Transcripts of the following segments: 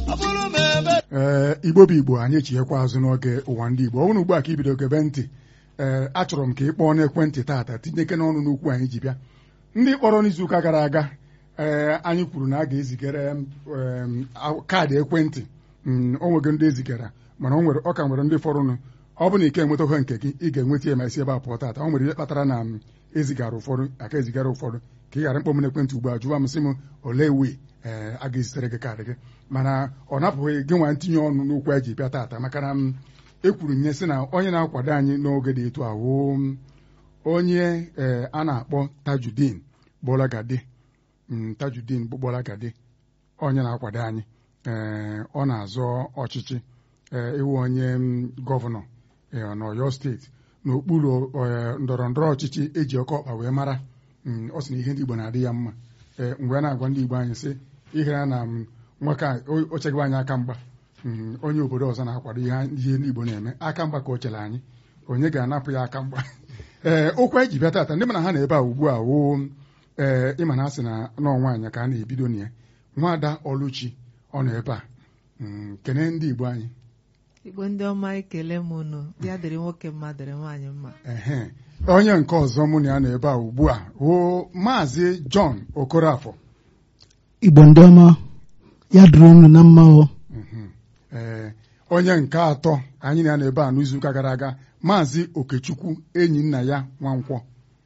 ee igbo bụ igbo anyị echighekwa azụ n'oge ụwa ndị igbo ọ bụrụ ugbu a ka ibido gebe ntị ee achọrọ m ka ị kpọọ n'ekwentị taata tinyeke n'ọnụ n'okwu anyị ji bịa ndị kpọrọ n'izuụka gara aga ee anyị kwuru na a ga-ezigara kaadị ekwentị o nwego ndị ezigara mana o nwere ọ ka nwere ndị fọrọnụ ọ bụ na ike enwetaghị nke gị ị ga-enweta ya ma isi ebe a pụọ taata o nwere ihe kpatara na m ezigara ụfọdụ aka ezigara ụfọdụ ka ị ghara mkpọ m n'ekwentị ugbu a jụwa m sị m olee wee ee a ga-ezitere gị kaadị gị mana ọ napụghị gị nwa ntinye ọnụ n'okwu anyị ji bịa taata maka na m ekwuru nye sị na onye na-akwado anyị n'oge dị etu ahụ onye ee a na-akpọ Tajudeen Gbolagadi Tajudeen Gbolagadi onye na-akwado anyị ee ọ na-azọ ọchịchị ee ịwụ onye gọvanọ n'Ọyọ steeti n'okpuru ndọrọ ndọrọ ọchịchị eji ọkọ ọkpa wee mara ọ sị na ihe ndị Igbo na-adị ya mma ee mgbe a na-agwa ndị Igbo anyị sị ihere na nwoke a ocheghị anyị aka mgba onye obodo ọzọ na-akwado ihe ndị Igbo na-eme aka mgba ka o chere anyị onye ga-anapụ ya aka mgba ee okwu anyị ji bịa taata ndị mana ha na-ebe a ugbu a woo ee ịma na asị na n'ọnwaanyị ka a na-ebido na ya nwaada Ọlụchi ọ nọ ebe a kene ndị Igbo anyị igbo ndị ọma ekele m unu ya dịrị nwoke mma dịrị nwaanyị mma ehe onye nke ọzọ mụ na ya nọ ebe a ugbu a woo maazị John Okorafọ igbo ndị ọma ya dịrị unu na mma o ee onye nke atọ anyị na ya nọ ebe a n'izuụka gara aga maazị Okechukwu enyi nna ya Nwankwọ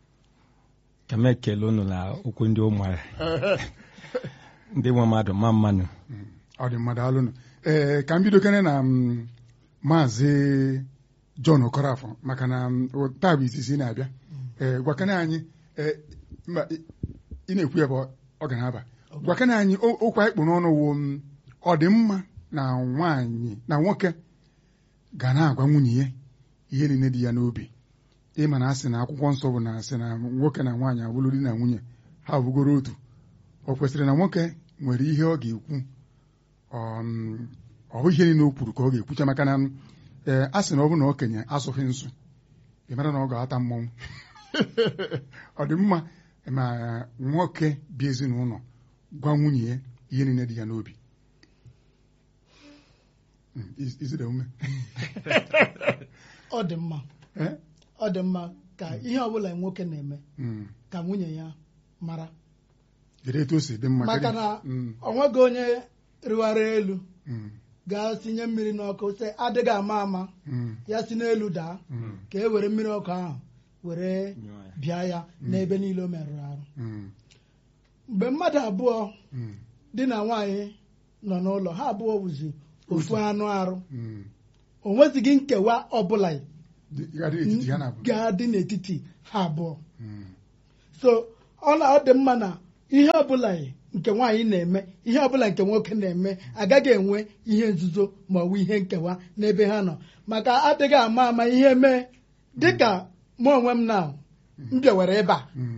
ka m ekele unu na okwu ndị ụmụara ndị nwe mmadụ ma mmanụ ọ dị mmadụ alụnụ ee ka m bidokere na maazị John Okorafọ maka na taa bụ izizi na-abịa ee gwakene anyị mba ị na-ekwu ya bụ ọ ga na-aba gwakene anyị okwu anyị kpụ n'ọnụ wo ọ dị mma na nwaanyị na nwoke ga na-agwa nwunye ya ihe niile dị ya n'obi ịma na asị na akwụkwọ nsọ bụ na asị na nwoke na nwaanyị abụrụ di na nwunye ha bụgoro otu ọ kwesịrị na nwoke nwere ihe ọ ga-ekwu ọ bụ ihe niile o kwuru ka ọ ga-ekwucha maka na ee a sị na ọ bụ na okenye asụghị nsụ ị mara na ọ ga-ata mmọnwụ ọ dị mma ma nwoke bi ezinụlọ gwa nwunye ya ihe niile dị ya n'obi izide ume ọ dị mma ọ dị mma ka ihe ọbụla nwoke na-eme ka nwunye ya mara jiri etu o si dị mma maka na ọ nweghị onye rịwara elu gaa sinye mmiri n'ọkụ sị adịghị ama ama ya si n'elu daa ka e were mmiri ọkụ ahụ were bịa ya n'ebe niile o merụrụ arụ mgbe mmadụ abụọ di na nwaanyị nọ n'ụlọ ha abụọ wụzi ofu anụ arụ o nwezighị nkewa ọbụla ga-adị n'etiti ha abụọ so ọ na ọ dị mma na ihe ọbụla nke nwaanyị na-eme ihe ọbụla nke nwoke na-eme agaghị enwe ihe nzuzo ma ọ bụ ihe nkewa n'ebe ha nọ maka adịghị ama ama ihe mee dịka mụ onwe m na m bịawara ebe a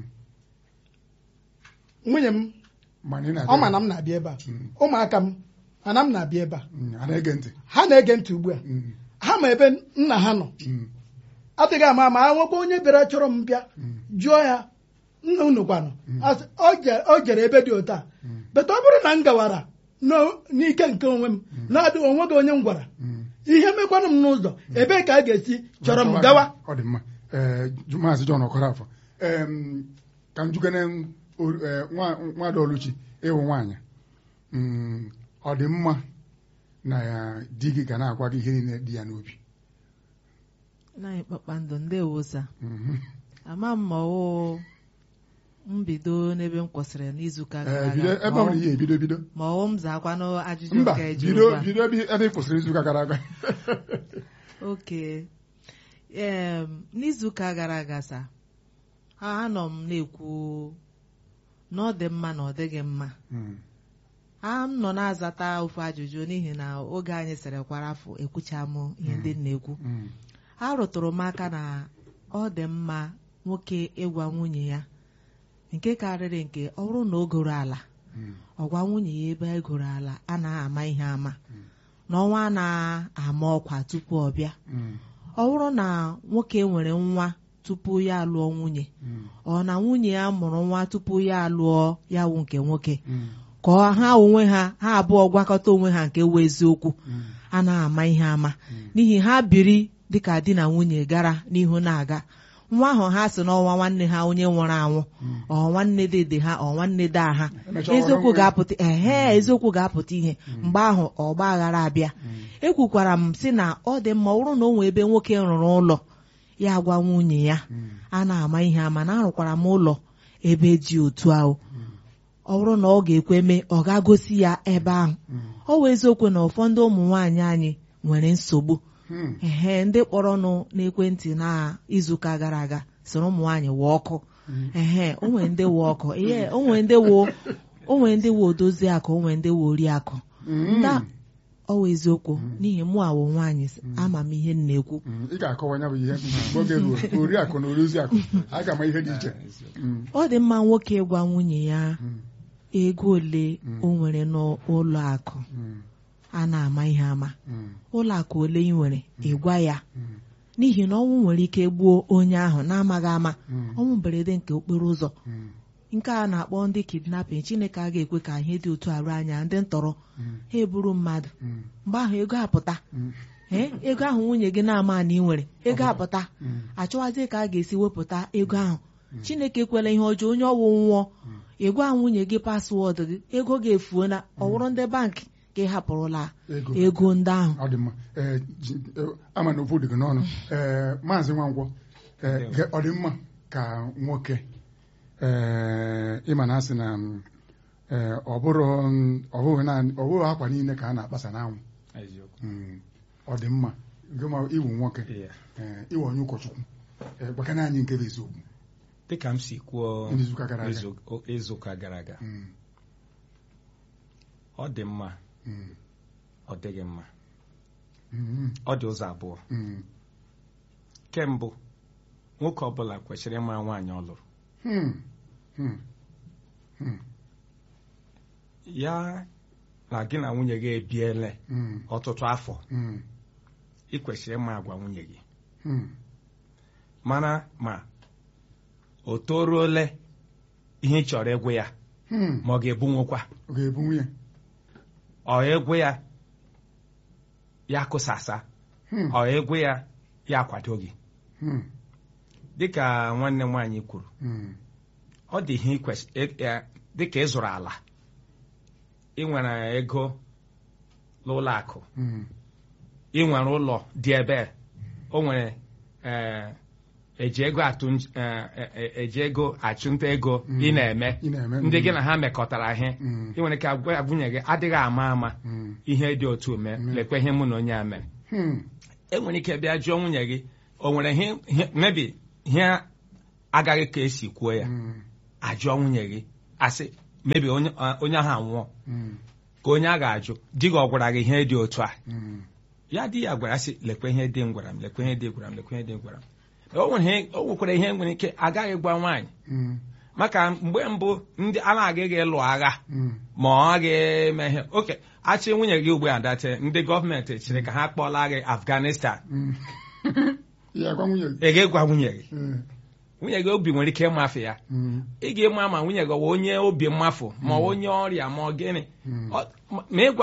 nwunye m ọ ma na m na-abịa ebe a ụmụaka m mana m na-abịa ebe a ha na-ege ntị ugbu a ha ma ebe nna ha nọ adịghị ama ama ha nwekwa onye bịara chọrọ m bịa jụọ ya nna unu kwanụ o jere ebe dị otu a beta ọ bụrụ na m gawara n'ike nke onwe m na-adị onweghị onye m gwara ihe mekwanụ m n'ụzọ ebee ka a ga-esi chọrọ m gawa ọ dị mma maazị John Okorafọ ka m jugene nwada Oluchi ịwụ nwaanyị ọ dị mma na di gị ga na-agwa gị ihe niile dị ya n'obi naanị kpakpando ndewosa ama m ma ọ mbido n'ebe m kwụsịrị n'izuụka gara aga ebe ọ bụla ihe ebido bido ma ọ m zakwanụ ajụjụ mba nke eji bido ugbu a. bido ebe ị kwụsịrị izuụka gara aga oke ee n'izuụka gara aga sa anọ m na-ekwu na ọ dị mma na ọ dịghị mma a m nọ na-azata ofu ajụjụ n'ihi na oge anyị sịrị kwara afọ ekwucha m ihe ndị m na-ekwu a rụtụrụ m aka na ọ dị mma nwoke ịgwa nwunye ya nke karịrị nke ọ bụrụ na o goro ala ọ gwa nwunye ya ebe e goro ala a na-ama ihe ama n'ọnwa a na-ama ọkwa tupu ọ bịa ọ bụrụ na nwoke nwere nwa tupu ya alụọ nwunye ọ na nwunye ya mụrụ nwa tupu ya alụọ ya wụ nke nwoke ka ha onwe ha ha abụọ gwakọta onwe ha nke wụ eziokwu a na-ama ihe ama n'ihi ha biri dịka di na nwunye gara n'ihu na-aga nwa ahụ ha si n'ọnwa nwanne ha onye nwụrụ anwụ ọ nwanne dede ha ọ nwanne daa ha Emechaa eziokwu ọghọrọ ga-apụta ehe eziokwu ga-apụta ihe mgbe ahụ ọgba aghara abịa ekwukwara m sị na ọ dị mma ọ bụrụ na o nwee ebe nwoke rụrụ ụlọ ya gwa nwunye ya a na-ama ihe ama na arụkwara m ụlọ ebe dị otu ahụ ọ bụrụ na ọ ga-ekwe mee ọ ga-gosi ya ebe ahụ ọ wụ eziokwu na ụfọdụ ụmụ nwaanyị anyị nwere nsogbu Hmm. ehe ndị kpọrọnụ n'ekwentị na izuụka gara aga soro ụmụ nwaanyị wụ ọkụ ehe o nwere ndị wụ ọkụ ihe o nwere ndị wụ o nwere ndị wụ odozi akụ o nwere ndị wụ oriakụ Mm. nda ọ wụ eziokwu n'ihi mụ awụ nwaanyị ama m ihe m na-ekwu Mm, ị ga-akọwa ya bụ ihe mgbe oge ruo oriakụ na oriakụ a ga-ama ihe dị iche Mm, ọ dị mma nwoke gwa nwunye ya mm, ego ole o nwere n'ụlọ akụ mm, a na-ama ihe ama mm, ụlọ akụ ole ị nwere ịgwa ya mm, n'ihi na ọnwụ nwere ike gbuo onye ahụ na-amaghị ama Mm. ọnwụ mberede nke okporo ụzọ mm, nke a na-akpọ ndị kidnapping chineke a ga-ekwe ka ihe dị otu arụ anya ndị ntọrọ mm, ha eburu mmadụ mm, mgbe ahụ ego apụta mm, ee ego ahụ nwunye gị na-ama na ị nwere ego apụta mm. achọwazie ka a ga-esi wepụta ego ahụ chineke ekwela ihe ọjọọ onye ọwụ nwụọ ịgwa nwunye gị paswọọdụ gị ego ga-efuo na ọwụrụ ndị bankị ka ị hapụrụla Ego. ego ndị ahụ ọ dị mma Ee, ji- eh, ama na okwu dị gị n'ọnụ Ee, maazị Nwankwọ ee, ge- ọ dị mma ka nwoke ee, ịma na asị na mm, ee, ọ bụrụ mm, ọ bụghị naanị ọ bụghị akwa niile ka a na-akpasa n'anwụ eziokwu Mm, ọ dị mma gị ma iwu nwoke Iya. ee, iwe onye ụkọchukwu ee, gbakana anyị nke bụ eziokwu dịka m si kwuo N'izuụka gara aga. izu- o- izuụka gara aga Mm, ọ dị mma mm, ọ dịghị mma mm, ọ dị ụzọ abụọ mm, kembụ nwoke ọbụla kwesịrị ịma nwaanyị ọ lụrụ mm, mm, mm, ya na gị na nwunye gị ebiele mm, ọtụtụ afọ mm, ị kwesịrị ịma agwa nwunye gị mm, mara ma o toruole ihe ị chọrọ ịgwụ ya mm. ma ọ ga-ebu nwokwa ọ ga-ebu nwunye ọ egwu ya ya kụsasa Mm, ọ egwu ya ya akwado gị mm, dịka nwanne m nwaanyị kwuru mm, ọ dị ihe ikwesị e- e- dịka ị zụrụ ala ị nwere ego n'ụlọ akụ mm, ị nwere ụlọ dị ebe o nwere eh, eji ego atụ nj- eh, eh, eh, eji ego achụnta ego Mm. ị na-eme ị na-eme ndị mm, gị na ha mekọtara ihe Mm. ị nwere ike agwa nwunye gị adịghị ama ama mm, ihe dị otu mee Mm. lekwa ihe mụ na onye a mere mm, e nwere ike bịa jụọ nwunye gị o nwere ihe ihe- mebi ihe agaghị ka esi kwuo ya mm, ajụọ nwunye gị asị mebi onye a- onye ahụ anwụọ mm, ka onye a ga-ajụ di gị ọ gwara gị ihe dị otu a mm, ya di ya gwara sị lekwa ihe dị m gwara m lekwa ihe dị gwara m lekwa ihe dị gwara m o nwere ihe- o nwekwara ihe nwere ike agaghị gwa nwaanyị mm, maka mgbe mbụ ndị a na-agaghị ịlụ agha mm, ma ọ ga-eme ihe oke achị nwunye gị ugbu a date ndị gọọmenti chịrị ka ha kpọla gị afghanistan mm. ya gwa nwunye gị ị ga-egwa nwunye gị Eh, nwunye gị obi nwere ike ịmafe ya mm, ị ga-ema ma nwunye gị ọ wụ onye obi mmafụ ma ọ wụ onye ọrịa ma ọ gịnị Mm. Ọ- ma ma ịgwa